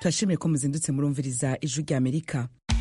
turashimiye ko muzindutse murumviriza ijwi rya amerika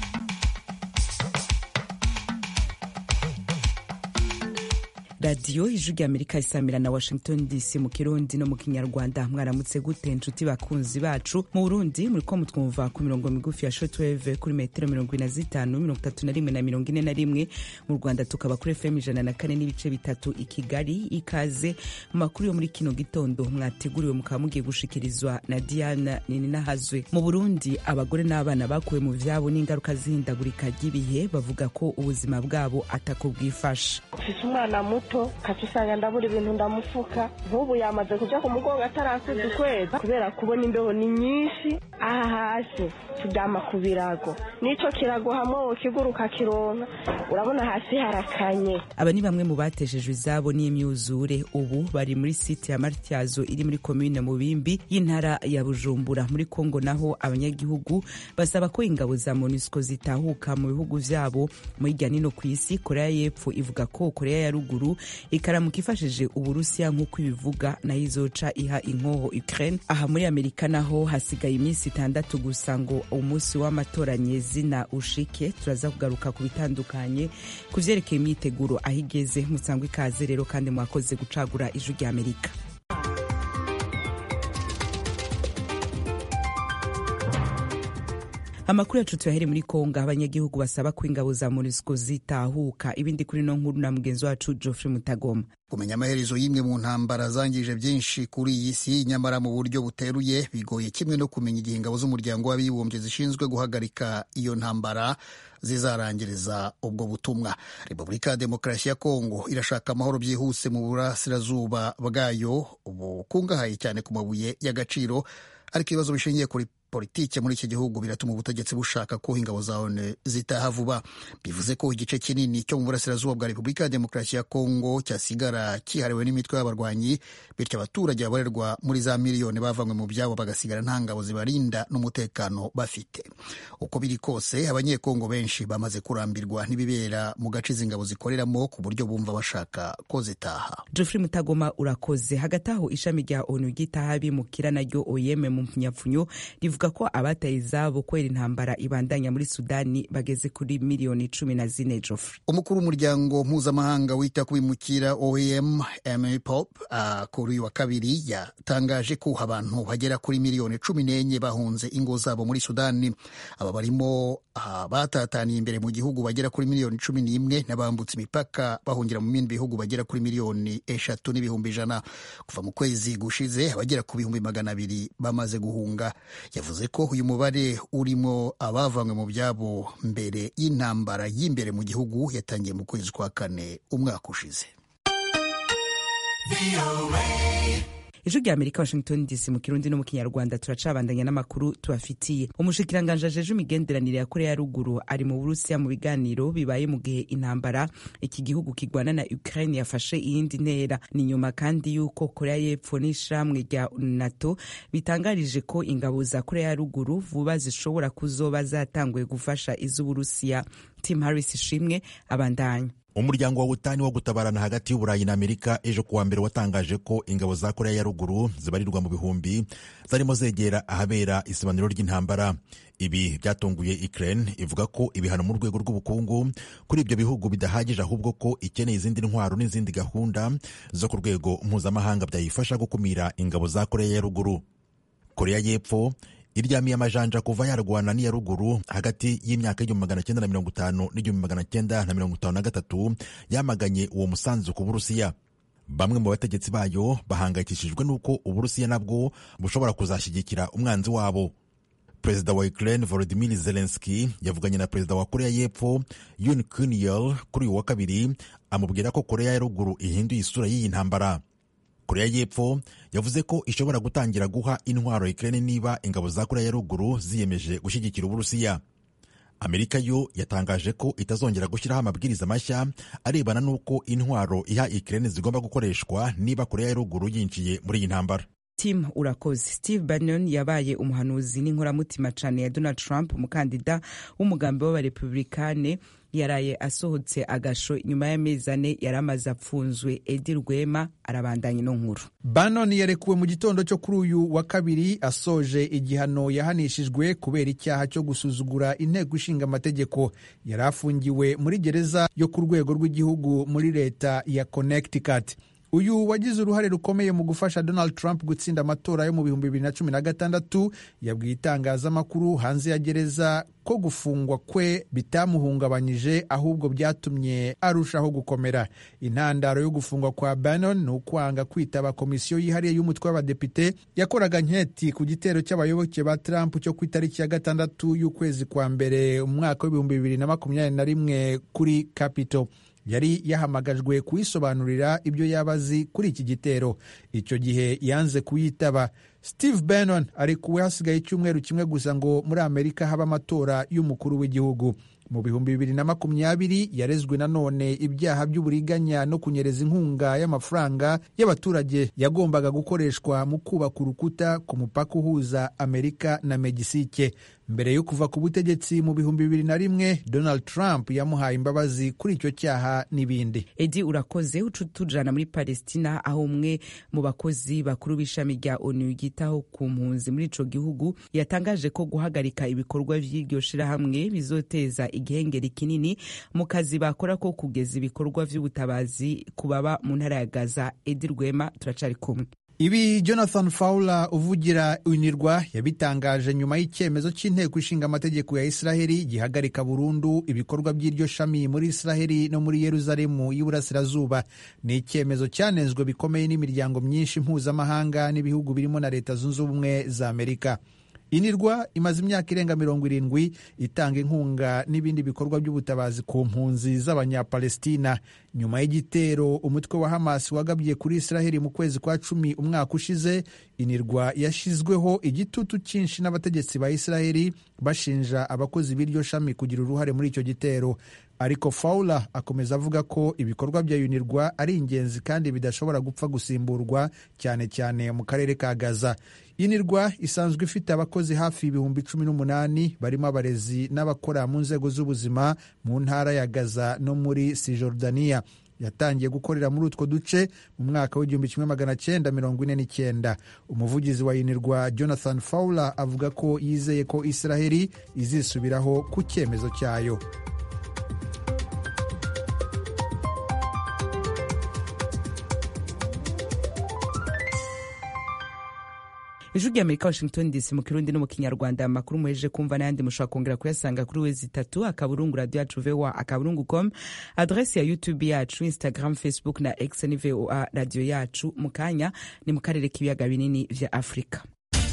radiyo ijwi rya amerika isamira na washington dc mu kirundi no mu kinyarwanda mwaramutse gute nshuti bakunzi bacu mu burundi muriko mutwumva ku mirongo migufi ya shortwave kuri metero mirongo ine na zitanu mirongo itatu na rimwe na mirongo ine na rimwe mu rwanda tukaba kuri fm ijana na kane n'ibice bitatu i kigali ikaze mu makuru yo muri kino gitondo mwateguriwe mukaba mugiye gushikirizwa na diana nininahazwe mu burundi abagore n'abana bakuwe mu vyabo n'ingaruka z'ihindagurika ry'ibihe bavuga ko ubuzima bwabo atako bwifasha mfise umwana muto kaca usanga ndabura ibintu ndamufuka nk'ubu yamaze kuja ku mugongo atarakuza ukwezi kubera kubona imbeho ni nyinshi aha hasi turyama ku birago n'ico kirago hamwe wokiguruka kironka urabona hasi harakanye aba ni bamwe mu bateshejwe izabo n'imyuzure ubu bari muri site ya matyazo iri muri komine mubimbi y'intara ya bujumbura muri kongo naho abanyagihugu basaba ko ingabo za monusco zitahuka mu bihugu vyabo mu hirya nino ku isi korea y'epfo ivuga ko korea ya ruguru ikaramuka ifashije uburusiya nk'uko ibivuga nayo izoca iha inkoho ukraine aha muri amerika naho hasigaye iminsi itandatu gusa ngo umunsi w'amatora nyezina ushike turaza kugaruka ku bitandukanye ku vyerekeye imyiteguro aho igeze musangwa ikaze rero kandi mwakoze gucagura ijwi rya amerika amakuru yacu tuyahere muri kongo abanyagihugu basaba ko ingabo za monusco zitahuka ibindi kuri no nkuru na mugenzi wacu geoffrey mutagoma kumenya amaherezo y'imwe mu ntambara zangije byinshi kuri iyi si nyamara mu buryo buteruye bigoye kimwe no kumenya igihe ingabo z'umuryango w'abibumbye zishinzwe guhagarika iyo ntambara zizarangiriza ubwo butumwa repubulika ya demokarasi ya kongo irashaka amahoro byihuse mu burasirazuba bwayo bukungahaye cyane ku mabuye y'agaciro ariko ibibazo bishingiye kuri politike muri iki gihugu biratuma ubutegetsi bushaka ko ingabo za ONU zitaha vuba bivuze ko igice kinini cyo mu burasirazuba bwa repubulika ya demokarasi ya kongo cyasigara cyihariwe n'imitwe y'abarwanyi bityo abaturage babarerwa muri za miliyoni bavanywe mu byabo bagasigara nta ngabo zibarinda n'umutekano bafite uko biri kose abanyekongo benshi bamaze kurambirwa n'ibibera mu gace izi ngabo zikoreramo ku buryo bumva bashaka ko zitaha geoffrey mutagoma urakoze hagati aho ishami rya onu ryitaha bimukira naryo oyeme mu mpnyapfunyo rivuga ko abataye izabo kubera intambara ibandanya muri sudani bageze kuri miliyoni cumi na zine joffre umukuru w'umuryango mpuzamahanga wita ku bimukira oem mpop uh, kuri uyu wa kabiri yatangaje ko abantu bagera kuri miliyoni cumi n'enye bahunze ingo zabo muri sudani aba barimo uh, batataniye imbere mu gihugu bagera kuri miliyoni cumi n'imwe n'abambutse imipaka bahungira mu bindi bihugu bagera kuri miliyoni eshatu n'ibihumbi ijana kuva mu kwezi gushize abagera ku bihumbi magana abiri bamaze guhunga yavuze ko uyu mubare urimo abavanywe mu byabo mbere y'intambara y'imbere mu gihugu yatangiye mu kwezi kwa kane umwaka ushize ijwi rya amerika washington dc mu kirundi no mu kinyarwanda turacabandanya n'amakuru tubafitiye umushikiranganji ajeje imigenderanire ya korea ya ruguru ari mu burusiya mu biganiro bibaye mu gihe intambara iki gihugu kigwana na ukraine yafashe iyindi ntera ni nyuma kandi y'uko korea y'epfo n'ishamwe rya nato bitangarije ko ingabo za korea ya ruguru vuba zishobora kuzoba zatanguye gufasha iz'uburusiya tim harris ishimwe abandanya umuryango wa butani wo gutabarana hagati y'uburayi na amerika ejo kuwa mbere watangaje ko ingabo za korea ya ruguru zibarirwa mu bihumbi zarimo zegera ahabera isibaniro ry'intambara ibi byatunguye ukraine ivuga ko ibihano mu rwego rw'ubukungu kuri ibyo bihugu bidahagije ahubwo ko ikeneye izindi ntwaro n'izindi gahunda zo ku rwego mpuzamahanga byayifasha gukumira ingabo za korea ya ruguru korea y'epfo iryamiye amajanja kuva yarwana n'iya ruguru hagati y'imyaka y'igihumbi magana cyenda na mirongo itanu n'igihumbi magana cyenda na mirongo itanu na gatatu yamaganye uwo musanzu ku burusiya bamwe mu bategetsi bayo bahangayikishijwe n'uko uburusiya nabwo bushobora kuzashyigikira umwanzi wabo perezida wa ukraine volodimir zelenski yavuganye na perezida wa korea y'epfo yun kunyel kuri uyu wa kabiri amubwira ko korea ya ruguru ihinduye isura y'iyi ntambara korea y'epfo yavuze ko ishobora gutangira guha intwaro Ukraine niba ingabo za korea ya ruguru ziyemeje gushyigikira uburusiya amerika yo yatangaje ko itazongera gushyiraho amabwiriza mashya arebana n'uko intwaro iha Ukraine zigomba gukoreshwa niba korea ya ruguru yinjiye muri iyi ntambara tim urakoze steve bannon yabaye umuhanuzi n'inkoramutima cane ya donald trump umukandida w'umugambi w'abarepublikane yaraye asohotse agasho nyuma y'amezi ane yari amaze apfunzwe edi rwema arabandanya ino nkuru bannon yarekuwe mu gitondo cyo kuri uyu wa kabiri asoje igihano yahanishijwe kubera icyaha cyo gusuzugura inteko ishinga amategeko yari afungiwe muri gereza yo ku rwego rw'igihugu muri leta ya connecticut uyu wagize uruhare rukomeye mu gufasha donald trump gutsinda amatora yo mu bihumbi bibiri na cumi na gatandatu yabwiye itangazamakuru hanze ya gereza ko gufungwa kwe bitamuhungabanyije ahubwo byatumye arushaho gukomera intandaro yo gufungwa kwa bannon ni ukwanga kwitaba komisiyo yihariye y'umutwe w'abadepite yakoraga nketi ku gitero cy'abayoboke ba trump cyo ku itariki ya gatandatu y'ukwezi kwa mbere umwaka w'ibihumbi bibiri na makumyabiri na rimwe kuri capitol yari yahamagajwe kuyisobanurira ibyo yaba azi kuri iki gitero icyo gihe yanze kuyitaba steve bannon arekuwe hasigaye icyumweru kimwe gusa ngo muri amerika habe amatora y'umukuru w'igihugu mu bihumbi bibiri na makumyabiri yarezwe nanone ibyaha by'uburiganya no kunyereza inkunga y'amafaranga y'abaturage yagombaga gukoreshwa mu kubaka urukuta ku mupaka uhuza amerika na megisike mbere yo kuva ku butegetsi mu bihumbi bibiri na rimwe donald trump yamuhaye imbabazi kuri icyo cyaha n'ibindi edi urakoze uca tujana muri palestina aho umwe mu bakozi bakuru b'ishami rya onu ryitaho ku mpunzi muri ico gihugu yatangaje ko guhagarika ibikorwa vy'iryo shirahamwe bizoteza igihengeri kinini mu kazi bakora ko kugeza ibikorwa vy'ubutabazi ku baba mu ntara ya gaza edi rwema turacari kumwe ibi jonathan fowler uvugira unirwa yabitangaje nyuma y'icyemezo cy'inteko ishinga amategeko ya israheli gihagarika burundu ibikorwa by'iryo shami muri israheli no muri yeruzalemu y'iburasirazuba ni icyemezo cyanenzwe bikomeye n'imiryango myinshi mpuzamahanga n'ibihugu birimo na leta zunze ubumwe za amerika inirwa imaze imyaka irenga mirongo irindwi itanga inkunga n'ibindi bikorwa by'ubutabazi ku mpunzi z'abanyapalestina nyuma y'igitero umutwe wa hamas wagabye kuri israheli mu kwezi kwa cumi umwaka ushize inirwa yashyizweho igitutu cyinshi n'abategetsi ba israheli bashinja abakozi b'iryo shami kugira uruhare muri icyo gitero ariko fowler akomeza avuga ko ibikorwa bya unirwa ari ingenzi kandi bidashobora gupfa gusimburwa cyane cyane mu karere ka gaza inirwa isanzwe ifite abakozi hafi ibihumbi cumi n'umunani barimo abarezi n'abakora mu nzego z'ubuzima mu ntara ya gaza no muri sijordaniya yatangiye gukorera muri utwo duce mu mwaka w'igihumbi kimwe magana cyenda mirongo ine n'icyenda umuvugizi wa unirwa jonathan fowler avuga ko yizeye ko israheli izisubiraho ku cyemezo cyayo ijwi rya amerika washington dc mu kirundi no mu kinyarwanda amakuru muhejeje kumva n'ayandi mushobora kongera kuyasanga kuri wezi itatu akaburungu radio yacu voa akaburungu com adresi ya youtube yacu instagram facebook na x ni voa radio yacu mu kanya ni mu karere k'ibiyaga binini vya afurika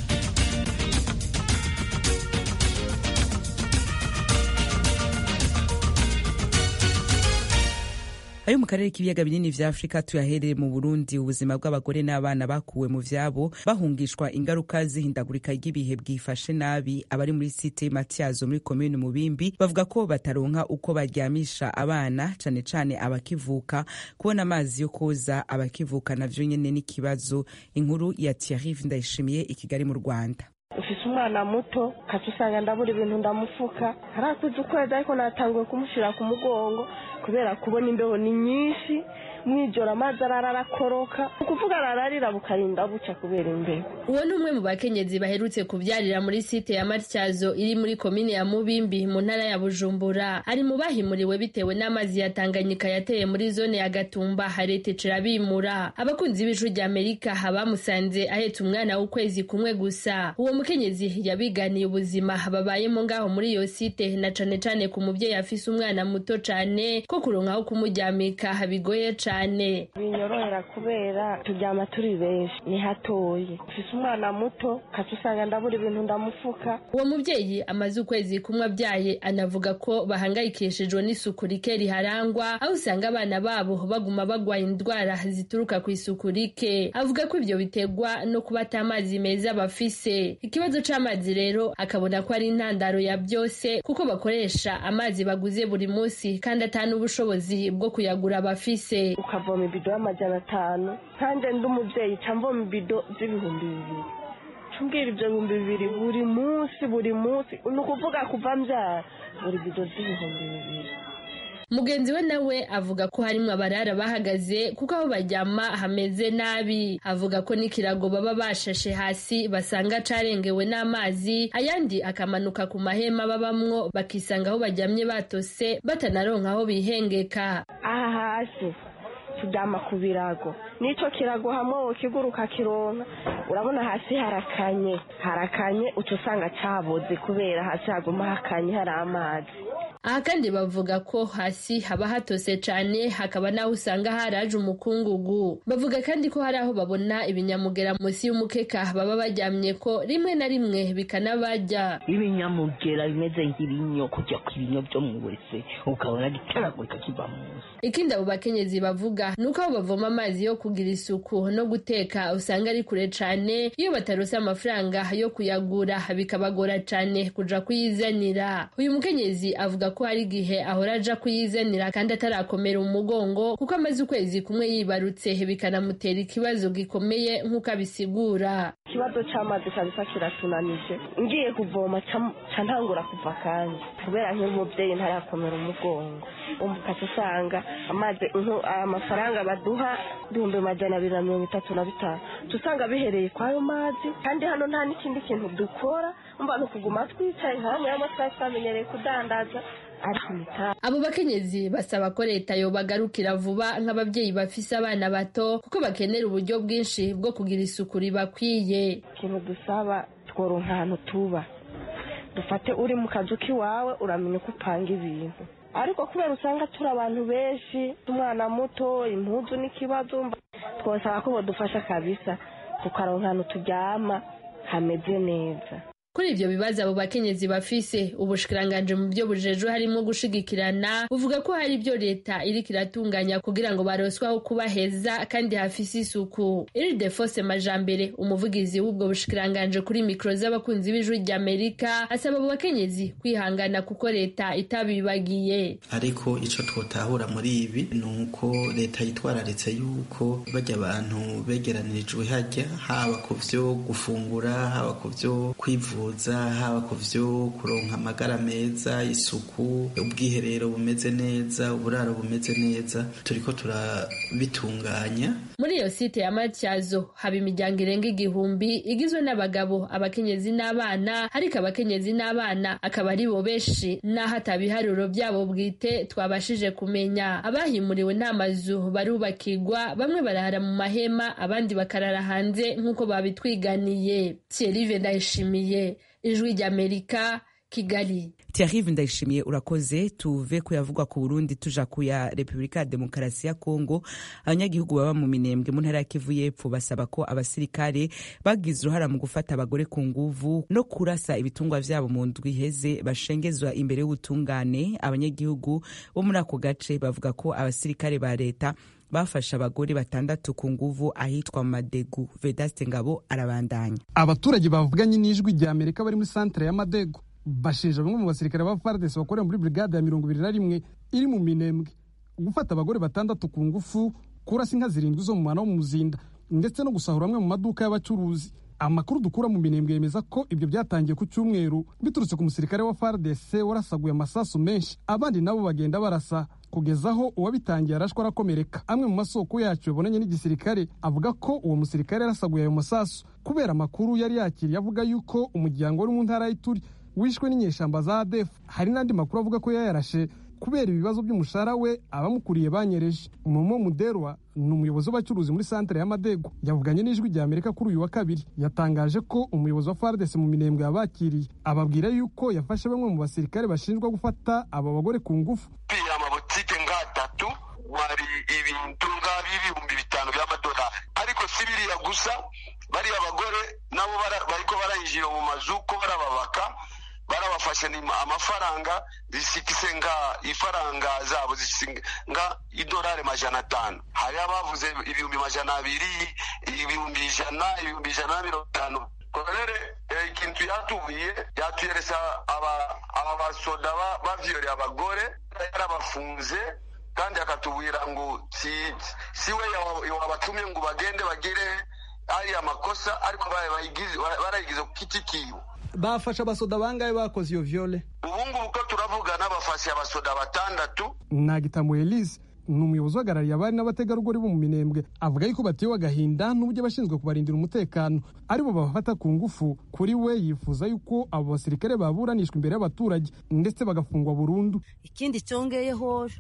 ayo mu karere k'ibiyaga binini vya afurika tuyahereye mu burundi ubuzima bw'abagore n'abana bakuwe mu vyabo bahungishwa ingaruka zihindagurika ry'ibihe bwifashe nabi abari muri site matyazo muri komine mubimbi bavuga ko bataronka uko baryamisha abana cane cane abakivuka kubona amazi yo koza abakivuka navyo nyene n'ikibazo inkuru ya Thierry Ndayishimiye i Kigali mu Rwanda ufise umwana muto kaca usanga ndabura ibintu ndamufuka harakuze ukwezi ariko natanguye kumushyira ku mugongo kubera kubona imbeho ni nyinshi mwijoro amazi arara arakoroka ukuvuga arararira bukarinda buca kubera imbeho uwo ni umwe mu bakenyezi baherutse kubyarira muri site ya matyazo iri muri komine ya mubimbi mu ntara ya bujumbura ari mu bahimuriwe bitewe n'amazi ya tanganyika yateye muri zone ya gatumba haretecera bimura abakunzi b'ijwi rya amerika bamusanze ahetse umwana w'ukwezi kumwe gusa uwo mukenyezi yabiganiye ubuzima babayemo ngaho muri iyo site na cane cane ku mubyeyi afise umwana muto cane ko kuronka aho kumuryamika bigoye cane binyorohera kubera turyama turi benshi ni hatoye ufise umwana muto kaca usanga ndabura ibintu ndamufuka uwo mubyeyi amaze ukwezi kumwe abyaye anavuga ko bahangayikishijwe n'isuku rike riharangwa aho usanga abana babo baguma bagwaye indwara zituruka ku isuku rike avuga ko ibyo biterwa no kuba ata amazi meza bafise ikibazo c'amazi rero akabona ko ari intandaro ya byose kuko bakoresha amazi baguze buri munsi kandi n'ubushobozi bwo kuyagura bafise ukavoma ibido y'amajana atanu nkanjye ndi umubyeyi ca mvoma ibido z'ibihumbi bibiri cumbwira ibyo bihumbi bibiri buri munsi buri munsi ni ukuvuga kuva mbyara buri bido z'ibihumbi bibiri mugenzi we nawe avuga ko harimwo abarara bahagaze kuko aho baryama hameze nabi avuga ko n'ikirago baba bashashe hasi basanga carengewe n'amazi ayandi akamanuka ku mahema babamwo bakisanga aho baryamye batose batanaronka aho bihengeka aha hasi turyama ku birago n'icyo kirago hamwe ukiguruka kironka urabona hasi harakanye harakanye uca usanga caboze kubera hasi haguma hakanye hari amazi aha kandi bavuga ko hasi haba hatose cane hakaba n'aho usanga haraje umukungugu bavuga kandi ko hari aho babona ibinyamugera munsi y'umukeka baba baryamye ko rimwe na rimwe bikanabarya ibinyamugera bimeze nk'ibinyo kujya ku binyo byo mu wese ukabona gitaragurika kiva munsi ikindi abo bakenyezi bavuga ni uko aho bavoma amazi yo kugira isuku no guteka usanga ari kure cane iyo batarose amafaranga yo kuyagura bikabagora cane kuja kuyizanira uyu mukenyezi avuga ko hari igihe ahora aja kuyizanira kandi atarakomera umugongo kuko amaze ukwezi kumwe yibarutse bikanamutera ikibazo gikomeye nk'uko abisigura ikibazo c'amazi kabisa kiratunanije ngiye kuvoma ca ntangura kuva kandi kubera nk'umubyeyi ntarakomera umugongo ukaca usanga amazi amafaranga baduha ibihumbi majana abiri na mirongo itatu na bitanu usanga bihereye kwayo mazi kandi hano nta n'ikindi kintu dukora umva ni ukuguma twicaye nka bamwe bamwe twari twamenyereye kudandaza abo bakenyezi basaba ko leta yobagarukira vuba nk'ababyeyi bafise abana bato kuko bakenera uburyo bwinshi bwo kugira isuku ribakwiye ikintu dusaba tworonka ahantu tuba dufate uri mu kazu k'iwawe uramenya uko upanga ibintu ariko kubera usanga turi abantu benshi umwana muto impuzu n'ikibazo twasaba ko badufasha kabisa tukaronka ahantu turyama hameze neza kuri ivyo bibazo abo bakenyezi bafise ubushikiranganje mu byo bujejwe harimo gushigikirana buvuga ko hari ibyo leta iriko iratunganya kugira ngo baroswe aho kuba heza kandi hafise isuku iridefose majambere umuvugizi w'ubwo bushikiranganje kuri mikro z'abakunzi b'ijwi ry'amerika asaba abo bakenyezi kwihangana kuko leta itabibagiye ariko ico twotahura muri ibi ni uko leta yitwararitse yuko bajya abantu begeranirijwe hajya haba ku vyo gufungura haba ku vyo kwivuza haba ku vyo kuronka amagara meza isuku ubwiherero bumeze neza uburaro bumeze neza turiko turabitunganya muri iyo site ya matyazo haba imiryango irenga igihumbi igizwe n'abagabo abakenyezi n'abana ariko abakenyezi n'abana akaba ari bo benshi n'aho atabiharuro byabo bwite twabashije kumenya abahimuriwe nta mazu barubakirwa bamwe barahara mu mahema abandi bakarara hanze nk'uko babitwiganiye thierry ndayishimiye ijwi ry'amerika kigali Thierry ndayishimiye urakoze tuve kuyavugwa ku Burundi tuja kuya Republika ya Demokarasi ya Kongo abanyagihugu baba mu minembwe mu ntara ya Kivu y'Epfo basaba ko abasirikare bagize uruhara mu gufata abagore ku nguvu no kurasa ibitungwa vyabo mu ndwi iheze bashengezwa imbere y'ubutungane abanyagihugu bo muri ako gace bavuga ko abasirikare ba leta bafashe abagore batandatu ku nguvu ahitwa Madegu Vedaste Ngabo arabandanya abaturage bavuganye n'ijwi rya Amerika bari muri santere ya Madegu bashinja bamwe mu basirikare ba FARDC bakorera muri brigade ya mirongo ibiri na rimwe iri mu minembwe gufata abagore batandatu ku ngufu kurasa inka zirindwi zo mu mwana wo mu muzinda ndetse no gusahura amwe mu maduka y'abacuruzi amakuru dukura mu minembwe yemeza ko ibyo byatangiye ku cyumweru biturutse ku musirikare wa FARDC warasaguye amasasu menshi abandi nabo bagenda barasa kugeza aho uwabitangiye arashwa arakomereka amwe mu masoko yacu yabonanye n'igisirikare avuga ko uwo musirikare yarasaguye ayo masasu kubera amakuru yari yakiriye avuga yuko umuryango wari mu ntara y'ituri wishwe n'inyeshamba za ADF hari n'andi makuru avuga ko yayarashe kubera ibibazo by'umushahara we abamukuriye banyereje momo muderwa ni umuyobozi w'abacuruzi muri santere y'amadego yavuganye n'ijwi rya amerika kuri uyu wa kabiri yatangaje ko umuyobozi wa fardes mu minembwe yabakiriye ababwira yuko yafashe bamwe mu basirikare bashinjwa gufata aba bagore ku ngufu amabutike nk'atatu wari ibintu nk'ibihumbi bitanu by'amadolari ariko si biriya gusa bariya bagore nabo bariko barayinjira mu mazu ko barababaka barabafashe amafaranga zisikise nga ifaranga zabo nga idolari majana atanu hari abavuze ibihumbi majana abiri ibihumbi ijana ibihumbi ijana na mirongo itanu korere ikintu yatubuye yatuyeresa aba basoda bavyoreye abagore yarabafunze kandi akatubwira ngo si si we wabatumye ngo bagende bagire ariya makosa ariko barayigize ku giti kiwe bafashe abasoda bangahe bakoze iyo viole ubu ngubu ko turavugana bafashe abasoda batandatu nagitamu elise ni umuyobozi uhagarariye abari n'abategarugori bo mu minembwe avuga yuko batewe agahinda n'uburyo abashinzwe kubarindira umutekano aribo babafata ku ngufu kuri we yifuza yuko abo basirikare baburanishwa imbere y'abaturage ndetse bagafungwa burundu ikindi cyongeyeho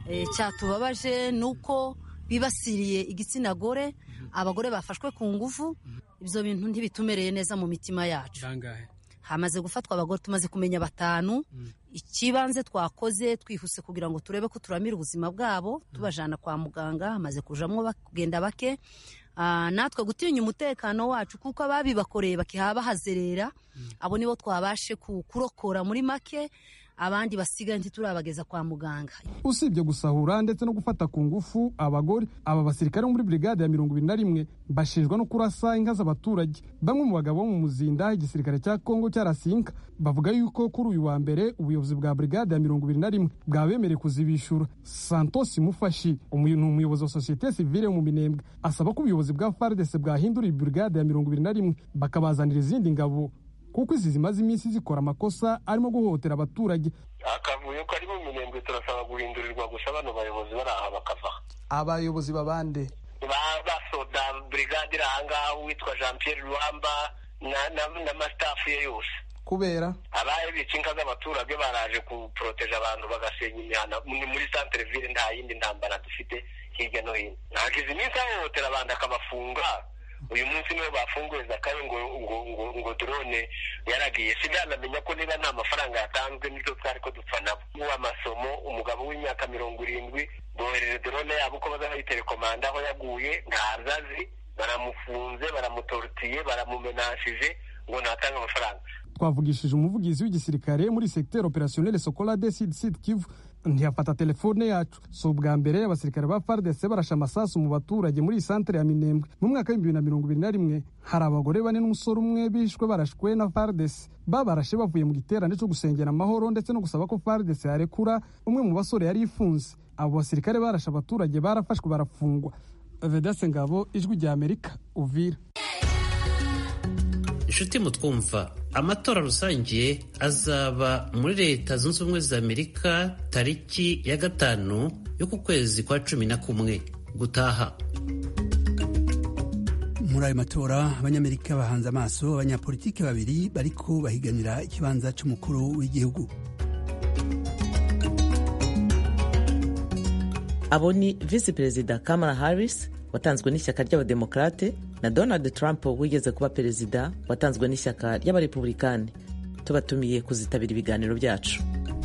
cyatubabaje ni uko bibasiriye igitsina gore abagore bafashwe ku ngufu ibyo bintu ntibitumereye neza mu mitima yacu hamaze gufatwa abagore tumaze kumenya batanu ikibanze twakoze twihuse kugira ngo turebe ko turamira ubuzima bwabo tubajana kwa muganga hamaze kujamwo kugenda bake natwe gutinya umutekano wacu kuko ababibakoreye bakiha bahazerera abo nibo twabashe kurokora muri make abandi basigaye ntiturabageza kwa muganga usibye gusahura ndetse no gufata ku ngufu abagore aba basirikare bo muri brigade ya mirongo ibiri na rimwe bashinjwa no kurasa inka z'abaturage bamwe mu bagabo bo mu muzinda igisirikare cya kongo cyarasinka bavuga yuko kuri uyu wa mbere ubuyobozi bwa brigade ya mirongo ibiri na rimwe bwabemereye kuzibishura santos mufashi ni umuyobozi wa sosiyete sivile mu minembwe asaba ko ubuyobozi bwa fardese bwahindura iyi brigade ya mirongo ibiri na rimwe bakabazanira izindi ngabo kuko izi zimaze iminsi zikora amakosa arimo guhohotera abaturage akavuyo kari mu minembwe turasaba guhindurirwa gusa bano bayobozi bari aha bakava abayobozi babande basoda brigade iri ahangaha uwitwa jean pierre ruhamba n'amasitafu ye yose kubera abaye bica inka z'abaturage baraje kuporoteje abantu bagasenya imihana muri santere ville nta yindi ntambara dufite hirya no hino ntabwo izi minsi ahohotera abantu akabafunga uyu munsi niwe bafunguye zakayo ngo ngo ngo ngo drone yaragiye sinanamenya ko niba nta mafaranga yatanzwe nibyo twari ko dupfa nabo w'amasomo umugabo w'imyaka mirongo irindwi bohereje drone yabo uko baza bayitelekomanda aho yaguye ntazazi baramufunze baramutorutiye baramumenashije ngo ntatange amafaranga twavugishije umuvugizi w'igisirikare muri secteur opérationnel sokola de sud sud kivu ntiyafata telefone yacu si ubwa mbere abasirikare ba fardc barashe amasasu mu baturage muri iyi santere ya minembwe mu mwaka w'ibihumbi bibiri na mirongo ibiri na rimwe hari abagore bane n'umusore umwe bishwe barashwe na fardc babarashe bavuye mu giterane cyo gusengera amahoro ndetse no gusaba ko fardc yarekura umwe mu basore yari ifunze abo basirikare barashe abaturage barafashwe barafungwa vedase ngabo ijwi rya amerika uvira inshuti mutwumva amatora rusange azaba muri leta zunze ubumwe za amerika tariki ya gatanu y'uku kwezi kwa cumi na kumwe gutaha muri ayo matora abanyamerika bahanze amaso abanyapolitiki babiri bariko bahiganira ikibanza c'umukuru w'igihugu abo ni visi perezida kamala harris watanzwe n'ishyaka ry'abademokarate na donald trump wigeze kuba perezida watanzwe n'ishyaka ry'abarepublikani tubatumiye kuzitabira ibiganiro byacu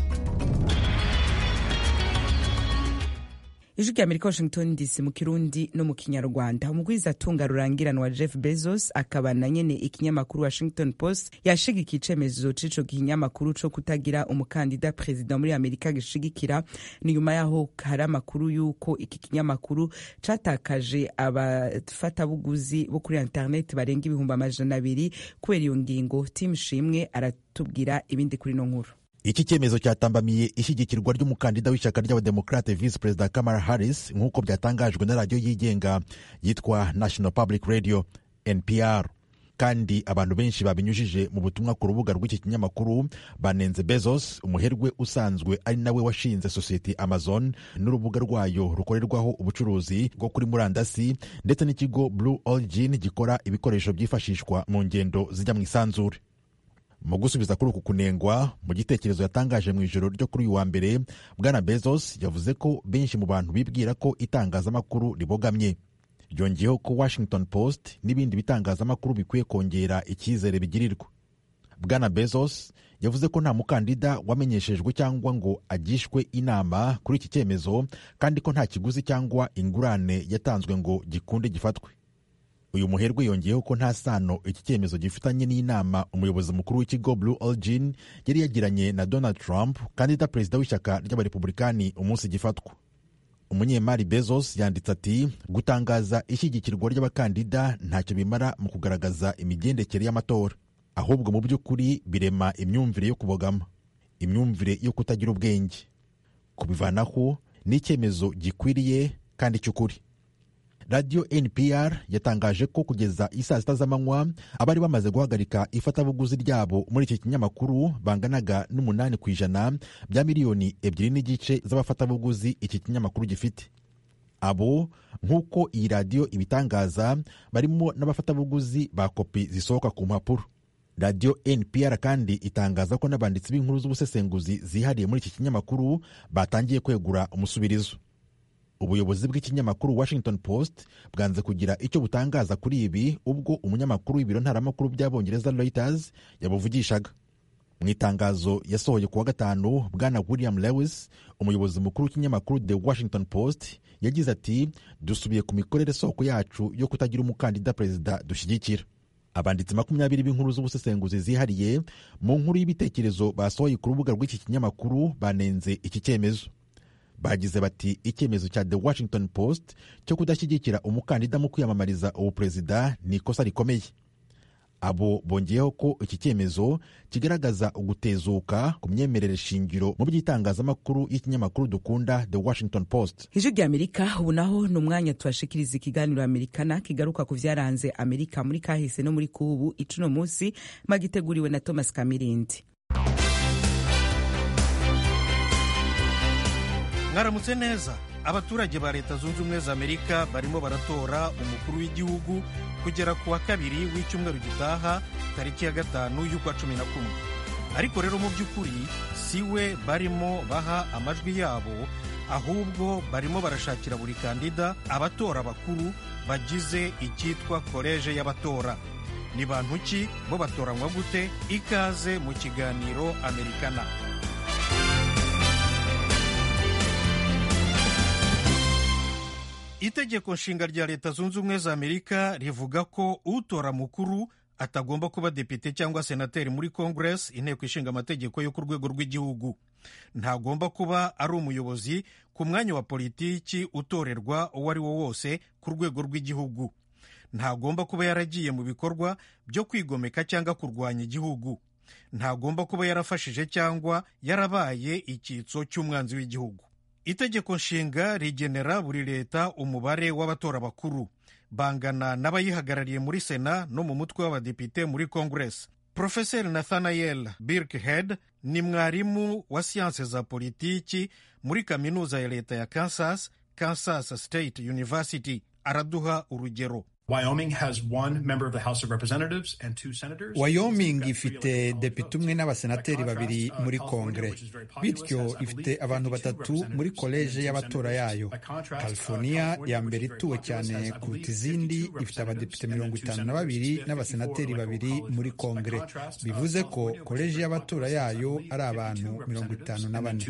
ijwi rya amerika washington dc mu kirundi no mu kinyarwanda umugwiza atunga rurangiranwa jeff bezos akaba na nyene ikinyamakuru washington post yashigikiye icemezo c'ico kinyamakuru co kutagira umukandida perezida muri amerika gishigikira ni nyuma yaho hari amakuru y'uko iki kinyamakuru catakaje abafatabuguzi bo kuri internet barenga ibihumbi amajana abiri kubera iyo ngingo tim shimwe aratubwira ibindi kuri no nkuru iki cyemezo cyatambamiye ishyigikirwa ry'umukandida w'ishyaka ry'abademokrate visi perezida kamara harris nk'uko byatangajwe na radiyo yigenga yitwa national public radio npr kandi abantu benshi babinyujije mu butumwa ku rubuga rw'iki kinyamakuru banenze bezos umuherwe usanzwe ari nawe washinze sosiyete amazon n'urubuga rwayo rukorerwaho ubucuruzi bwo kuri murandasi ndetse n'ikigo blue origin gikora ibikoresho byifashishwa mu ngendo zijya mu isanzure mu gusubiza kuri uku kunengwa mu gitekerezo yatangaje mu ijoro ryo kuri uyu wa mbere bwana bezos yavuze ko benshi mu bantu bibwira ko itangazamakuru ribogamye ryongeyeho ko washington post n'ibindi bitangazamakuru bikwiye kongera icyizere bigirirwa bwana bezos yavuze ko nta mukandida wamenyeshejwe cyangwa ngo agishwe inama kuri iki cyemezo kandi ko nta kiguzi cyangwa ingurane yatanzwe ngo gikunde gifatwe uyu muherwe yongeyeho ko nta sano iki cyemezo gifitanye n'inama umuyobozi mukuru w'ikigo blue origin yari yagiranye na donald trump kandida perezida w'ishyaka ry'abarepublikani umunsi gifatwa umunyemari bezos yanditse ati gutangaza ishyigikirwa ry'abakandida ntacyo bimara mu kugaragaza imigendekere y'amatora ahubwo mu by'ukuri birema imyumvire yo kubogama imyumvire yo kutagira ubwenge kubivanaho ni icyemezo gikwiriye kandi cy'ukuri radiyo npr yatangaje ko kugeza isaa sita z'amanywa abari bamaze guhagarika ifatabuguzi ryabo muri iki kinyamakuru banganaga n'umunani ku ijana bya miliyoni ebyiri n'igice z'abafatabuguzi iki kinyamakuru gifite abo nk'uko iyi radiyo ibitangaza barimo n'abafatabuguzi ba kopi zisohoka ku mpapuro radiyo npr kandi itangaza ko n'abanditsi b'inkuru z'ubusesenguzi zihariye muri iki kinyamakuru batangiye kwegura umusubirizo ubuyobozi bw'ikinyamakuru washington post bwanze kugira icyo butangaza kuri ibi ubwo umunyamakuru w'ibiro ntaramakuru by'abongereza reuters yabuvugishaga mu itangazo yasohoye ku wa gatanu bwana william lewis umuyobozi mukuru w'ikinyamakuru the washington post yagize ati dusubiye ku mikorere soko yacu yo kutagira umukandida perezida dushyigikira abanditsi makumyabiri b'inkuru z'ubusesenguzi zihariye mu nkuru y'ibitekerezo basohoye ku rubuga rw'iki kinyamakuru banenze iki cyemezo bagize bati icyemezo cya the washington post cyo kudashyigikira umukandida mu kwiyamamariza ubuperezida ni ikosa rikomeye abo bongeyeho ko iki cyemezo kigaragaza ugutezuka ku myemerere shingiro mu by'itangazamakuru y'ikinyamakuru dukunda the washington post ijwi rya amerika ubu naho ni umwanya tubashikiriza ikiganiro amerikana kigaruka ku byaranze amerika muri kahise no muri kubu icuno munsi magiteguriwe na thomas kamirindi mwaramutse neza abaturage ba leta zunze ubumwe za amerika barimo baratora umukuru w'igihugu kugera ku wa kabiri w'icyumweru gitaha tariki ya gatanu y'ukwa cumi na kumwe ariko rero mu by'ukuri si we barimo baha amajwi yabo ahubwo barimo barashakira buri kandida abatora bakuru bagize icyitwa koleje y'abatora ni bantu ki bo batoranywa gute ikaze mu kiganiro amerikana itegeko nshinga rya leta zunze ubumwe za amerika rivuga ko utora mukuru atagomba kuba depite cyangwa senateri muri congress inteko ishinga amategeko yo ku rwego rw'igihugu ntagomba kuba ari umuyobozi ku mwanya wa politiki utorerwa uwo ari wo wose ku rwego rw'igihugu ntagomba kuba yaragiye mu bikorwa byo kwigomeka cyangwa kurwanya igihugu ntagomba kuba yarafashije cyangwa yarabaye icyitso cy'umwanzi w'igihugu itegeko nshinga rigenera buri leta umubare w'abatora bakuru bangana n'abayihagarariye muri sena no mu mutwe w'abadepite muri congress profeseri nathaniel birkhead ni mwarimu wa siyanse za politiki muri kaminuza ya leta ya kansas kansas state university araduha urugero Wyoming has one member of the House of Representatives and two senators. Wyoming ifite depite umwe n'abasenateri babiri muri kongere bityo ifite abantu batatu muri koleje y'abatora yayo california ya mbere ituwe cyane kuruta izindi ifite abadepite mirongo itanu na babiri n'abasenateri babiri muri kongere bivuze ko koleje y'abatora yayo ari abantu mirongo itanu na bane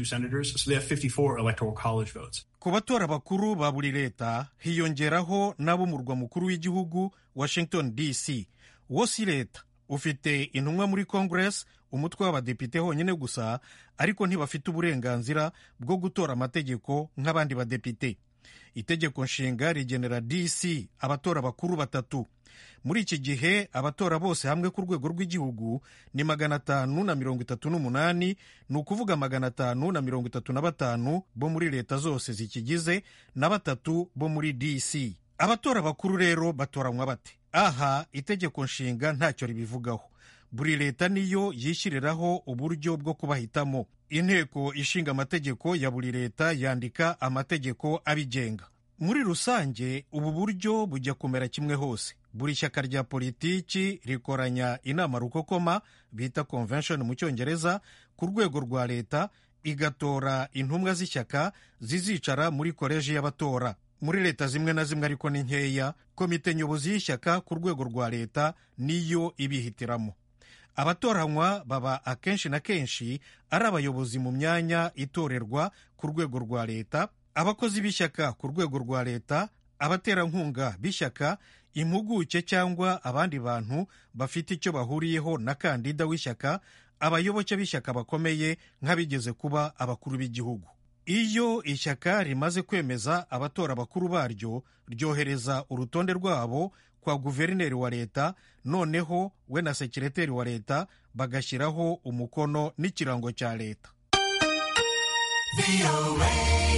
ku batora bakuru ba buri leta hiyongeraho n'ab'umurwa mukuru w'igihugu washington dc wo si leta ufite intumwa muri congress umutwe w'abadepite honyine gusa ariko ntibafite uburenganzira bwo gutora amategeko nk'abandi badepite itegeko nshinga rigenera dc abatora bakuru batatu muri iki gihe abatora bose hamwe ku rwego rw'igihugu ni magana atanu na mirongo itatu n'umunani ni ukuvuga magana atanu na mirongo itatu na batanu bo muri leta zose zikigize na batatu bo muri dc abatora bakuru rero batoranywa bate aha itegeko nshinga ntacyo ribivugaho buri leta niyo yishyiriraho uburyo bwo kubahitamo inteko ishinga amategeko ya buri leta yandika amategeko abigenga muri rusange ubu buryo bujya kumera kimwe hose buri shyaka rya politiki rikoranya inama rukokoma bita convention mu cyongereza ku rwego rwa leta igatora intumwa z'ishyaka zizicara muri koleji y'abatora muri leta zimwe na zimwe ariko ni nkeya komite nyobozi y'ishyaka ku rwego rwa leta niyo ibihitiramo abatoranywa baba akenshi na kenshi ari abayobozi mu myanya itorerwa ku rwego rwa leta abakozi b'ishyaka ku rwego rwa leta abaterankunga b'ishyaka impuguke cyangwa abandi bantu bafite icyo bahuriyeho na kandida w'ishyaka abayoboke b'ishyaka bakomeye nk'abigeze kuba abakuru b'igihugu iyo ishyaka rimaze kwemeza abatora bakuru baryo ryohereza urutonde rwabo kwa guverineri wa leta noneho we na sekireteri wa leta bagashyiraho umukono n'ikirango cya leta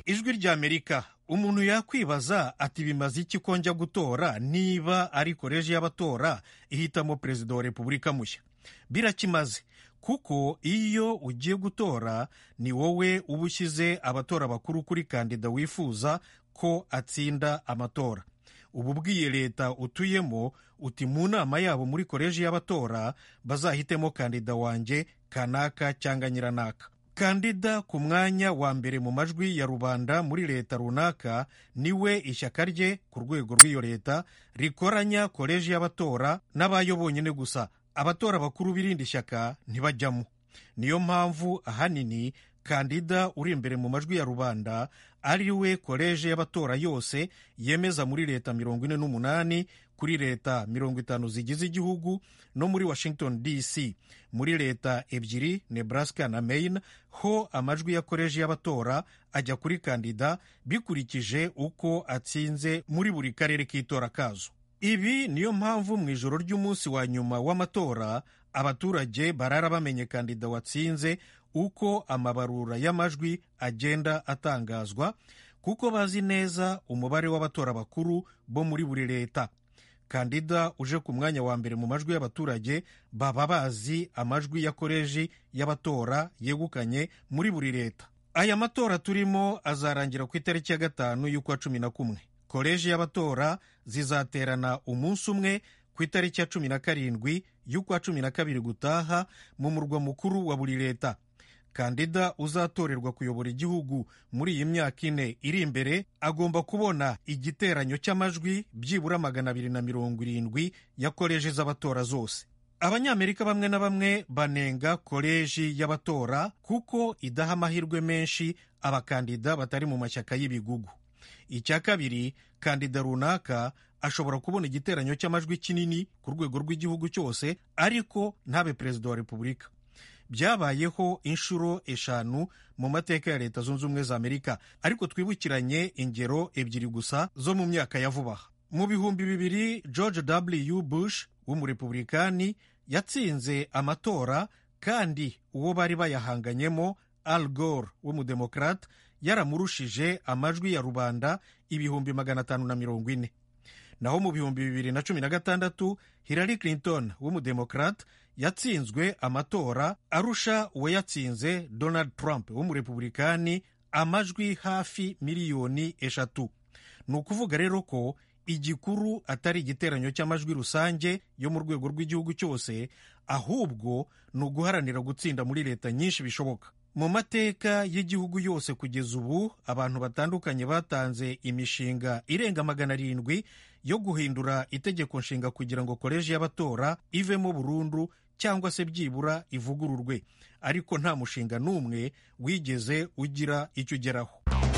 ijwi ry'amerika umuntu yakwibaza ati bimaze iki ko njya gutora niba ari koleji y'abatora ihitamo perezida wa repubulika mushya birakimaze kuko iyo ugiye gutora ni wowe uba ushyize abatora bakuru kuri kandida wifuza ko atsinda amatora uba ubwiye leta utuyemo uti mu nama yabo muri koleji y'abatora bazahitemo kandida wanjye kanaka cyangwa nyiranaka kandida ku mwanya wa mbere mu majwi ya rubanda muri leta runaka niwe ishyaka rye ku rwego rw'iyo leta rikoranya koleji y'abatora n'abayo bonyine gusa abatora bakuru b'irindi shyaka ntibajyamo niyo mpamvu ahanini kandida uri imbere mu majwi ya rubanda ari we koleji y'abatora yose yemeza muri leta mirongo ine n'umunani kuri leta mirongo itanu zigize igihugu no muri washington dc muri leta ebyiri nebraska na maine ho amajwi ya koleji y'abatora ajya kuri kandida bikurikije uko atsinze muri buri karere k'itora kazo ibi niyo mpamvu mu ijoro ry'umunsi wa nyuma w'amatora abaturage barara bamenye kandida watsinze uko amabarura y'amajwi agenda atangazwa kuko bazi neza umubare w'abatora bakuru bo muri buri leta kandida uje ku mwanya wa mbere mu majwi y'abaturage baba bazi amajwi ya koleji y'abatora yegukanye muri buri leta aya matora turimo azarangira ku itariki ya gatanu y'ukwa cumi na kumwe koleji y'abatora zizaterana umunsi umwe ku itariki ya cumi na karindwi y'ukwa cumi na kabiri gutaha mu murwa mukuru wa buri leta kandida uzatorerwa kuyobora igihugu muri iyi myaka ine iri imbere agomba kubona igiteranyo cy'amajwi byibura magana abiri na mirongo irindwi ya koleji z'abatora zose abanyamerika bamwe na bamwe banenga koleji y'abatora kuko idaha amahirwe menshi abakandida batari mu mashyaka y'ibigugu icya kabiri kandida runaka ashobora kubona igiteranyo cy'amajwi kinini ku rwego rw'igihugu cyose ariko ntabe perezida wa repubulika byabayeho inshuro eshanu mu mateka ya leta zunze ubumwe za amerika ariko twibukiranye ingero ebyiri gusa zo mu myaka ya vuba aha mu bihumbi bibiri george w bush w'umurepublikani yatsinze amatora kandi uwo bari bayahanganyemo al gore w'umudemokrate yaramurushije amajwi ya rubanda ibihumbi magana atanu na mirongo ine naho mu bihumbi bibiri na cumi na gatandatu hillary clinton w'umudemokrate yatsinzwe amatora arusha uwayatsinze donald trump w'umurepublikani amajwi hafi miliyoni eshatu ni ukuvuga rero ko igikuru atari igiteranyo cy'amajwi rusange yo mu rwego rw'igihugu cyose ahubwo ni uguharanira gutsinda muri leta nyinshi bishoboka mu mateka y'igihugu yose kugeza ubu abantu batandukanye batanze imishinga irenga magana arindwi yo guhindura itegeko nshinga kugira ngo koleji y'abatora ivemo burundu cyangwa se byibura ivugururwe ariko nta mushinga n'umwe wigeze ugira icyo ugeraho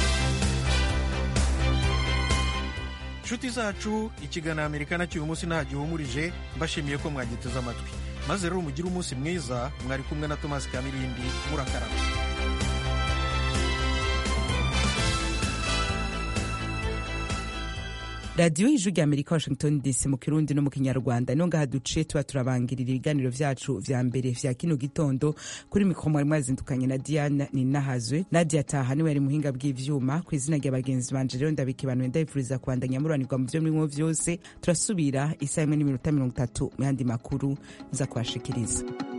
inshuti zacu ikiganiro amerika cy'uyu munsi nta gihumurije mbashimiye ko mwagiteze amatwi maze rero mugire umunsi mwiza mwari kumwe na tomasi kamirindi murakaraba radiyo y'ijwi rya amerika washington dc mu kirundi no mu kinyarwanda niyo ngaha duce tuba turabangirira ibiganiro byacu vya mbere vya kino gitondo kuri mikoro mwari mwazindukanye na diana ninahazwe nadia taha niwe yari muhinga bw'ivyuma ku izina rya bagenzi banje rero ndabikibanuye ndabifuriza kubandanya mururanirwa mu vyo murimo vyose turasubira isaha imwe n'iminota mirongo itatu mu yandi makuru nza kubashikiriza